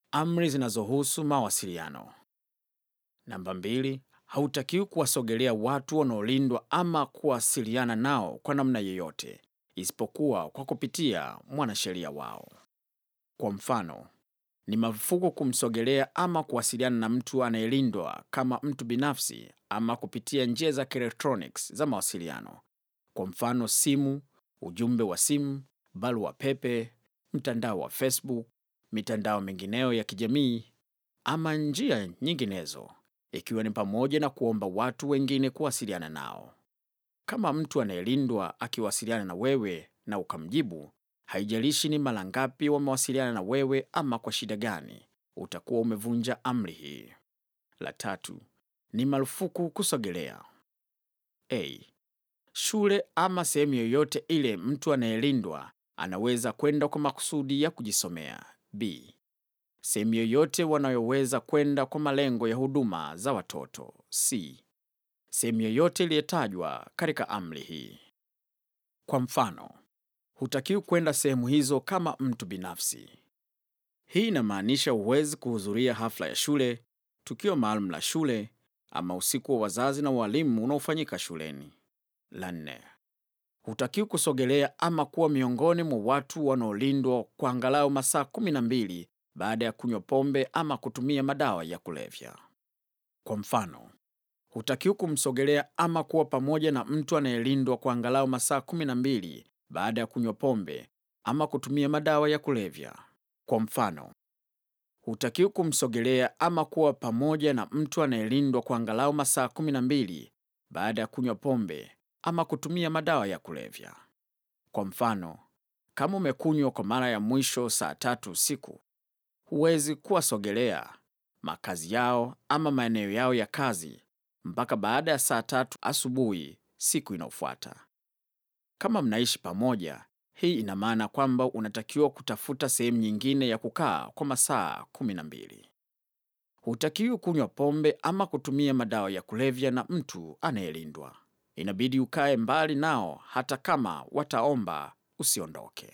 Amri zinazohusu mawasiliano. Namba mbili, hautakiwi kuwasogelea watu wanaolindwa ama kuwasiliana nao kwa namna yoyote isipokuwa kwa kupitia mwanasheria wao. Kwa mfano, ni marufuku kumsogelea ama kuwasiliana na mtu anayelindwa kama mtu binafsi ama kupitia njia za kielektroniki za mawasiliano. Kwa mfano, simu, ujumbe wa simu, barua pepe, mtandao wa Facebook, mitandao mingineyo ya kijamii ama njia nyinginezo, ikiwa ni pamoja na kuomba watu wengine kuwasiliana nao. Kama mtu anayelindwa akiwasiliana na wewe na ukamjibu, haijalishi ni mara ngapi wamewasiliana na wewe ama kwa shida gani, utakuwa umevunja amri hii. La tatu, ni marufuku kusogelea. A. Shule ama sehemu yoyote ile mtu anayelindwa anaweza kwenda kwa makusudi ya kujisomea. B. Sehemu yoyote wanayoweza kwenda kwa malengo ya huduma za watoto. C. Sehemu yoyote iliyotajwa katika amri hii. Kwa mfano, hutakiwi kwenda sehemu hizo kama mtu binafsi. Hii inamaanisha huwezi kuhudhuria hafla ya shule, tukio maalum la shule ama usiku wa wazazi na walimu unaofanyika shuleni. La nne, hutakiwi kusogelea ama kuwa miongoni mwa watu wanaolindwa kwa angalau masaa kumi na mbili baada ya kunywa pombe ama kutumia madawa ya kulevya. Kwa mfano, hutakiwi kumsogelea ama kuwa pamoja na mtu anayelindwa kwa angalau masaa kumi na mbili baada ya kunywa pombe ama kutumia madawa ya kulevya. Kwa mfano, hutakiwi kumsogelea ama kuwa pamoja na mtu anayelindwa kwa angalau masaa kumi na mbili baada ya kunywa pombe ama kutumia madawa ya kulevya. Kwa mfano, kama umekunywa kwa mara ya mwisho saa tatu usiku, huwezi kuwasogelea makazi yao ama maeneo yao ya kazi mpaka baada ya saa tatu asubuhi siku inayofuata. Kama mnaishi pamoja, hii ina maana kwamba unatakiwa kutafuta sehemu nyingine ya kukaa kwa masaa kumi na mbili. Hutakiwi kunywa pombe ama kutumia madawa ya kulevya na mtu anayelindwa. Inabidi ukae mbali nao hata kama wataomba usiondoke.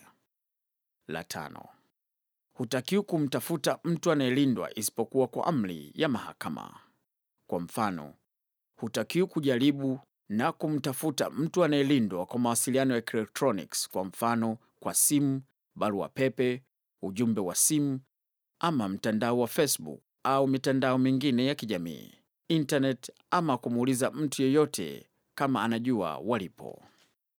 La tano, hutakiwi kumtafuta mtu anayelindwa isipokuwa kwa amri ya mahakama. Kwa mfano, hutakiwi kujaribu na kumtafuta mtu anayelindwa kwa mawasiliano ya electronics, kwa mfano kwa simu, barua pepe, ujumbe wa simu ama mtandao wa Facebook au mitandao mingine ya kijamii, internet ama kumuuliza mtu yeyote kama anajua walipo.